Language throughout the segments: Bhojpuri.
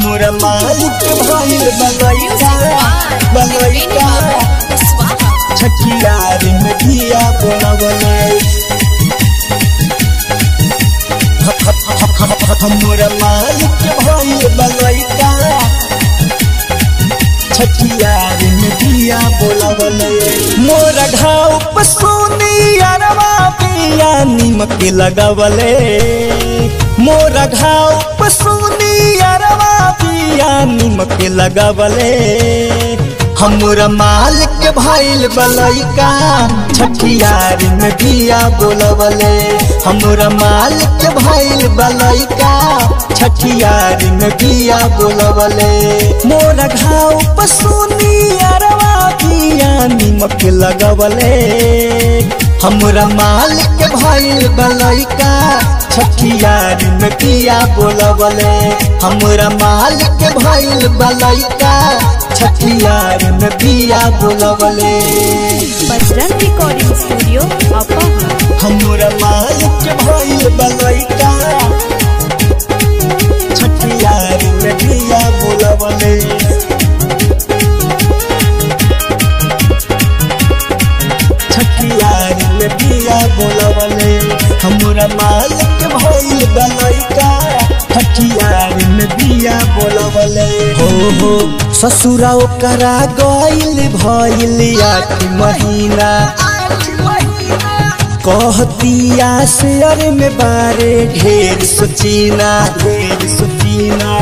हमरा मालिक भइल बलैका बलैका छठियार में दिया बोलवले हमरा मालिक भइल बलैका छठियार में दिया बोलवले मोर घाव पसोनी अरवा पिया निमक लगवले मोर घाव पसोनी अरवा पिया निमक लगवले हमरा मालिक भइल बलैका छठियार में दिया बोलवले हमरा मालिक भइल बलैका छठियार में दिया बोलवले मोर घाव पसुनी अरवा दिया निमक लगवले हमरा मालिक भइल बलैका छठियार में दिया बोलवले हमरा मालिक भइल बलैका छठियार में दिया बोलवले बजरंग रिकॉर्डिंग स्टूडियो अपोहा हमरा मालिक भइल बलैका छठियार में दिया बोलवले छठियार में दिया बोलवले हमरा मालिक भइल बलैका छठियार में दिया बोलवले हो हो ससुरा ओकरा गइल भइल आठ महीना कहतिया शेयर में बारे ढेर सोचीना ढेर सोचीना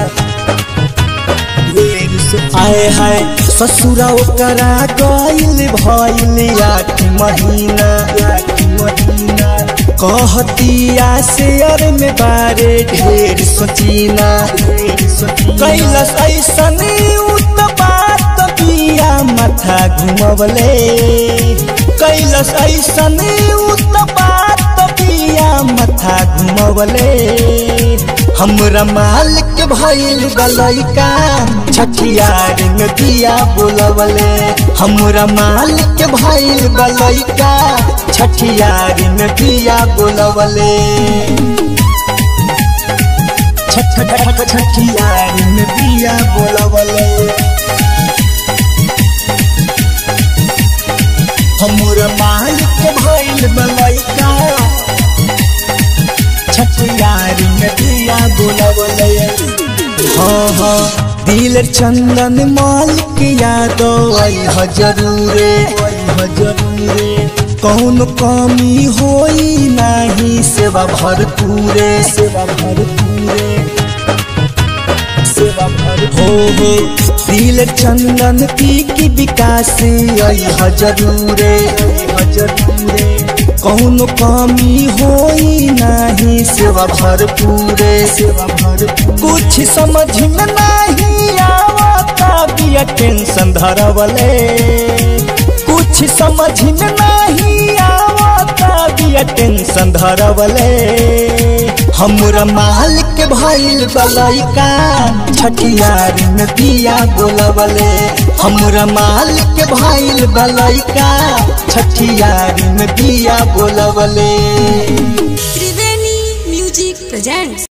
ढेर सोच- आए हाय ससुरा ओकरा गइल भइल आठ महीना आठ महीना कहतिया शेयर में बारे ढेर सोचीना ढेर सोचीना कैलस ऐसन उत्पात पिया माथा घुमवले कैलस ऐसन उत्पात पिया माथा घुमवले हमरा मालिक भइल बलैका छठियार में दिया बोलवले हमरा मालिक भइल बलैका छठियार में दिया बोलवले छठ छठ छठियार में दिया बोलवले हमरा मालिक भइल बलैका छठियार में दिया बोलवले हाँ हाँ दिल चंदन मालिक यादव अइह जरूरे अइह जरूरे कौन कमी होई नाही सेवा भरपूरे सेवा भरपूरे सेवा भर हो हो दिल चंदन पी की विकास अइह जरूरे अइह जरूरे कौन कमी होई नाही सेवा भरपूरे सेवा भरपूर कुछ समझ में नहीं आवता बिया टेंशन धरवले कुछ समझ में नहीं आवता बिया टेंशन धरवले हमरा मालिक भइल बलैका छठियार में दिया बोलवले हमरा मालिक भइल बलैका छठियार में दिया बोलवले त्रिवेणी म्यूजिक प्रेजेंट्स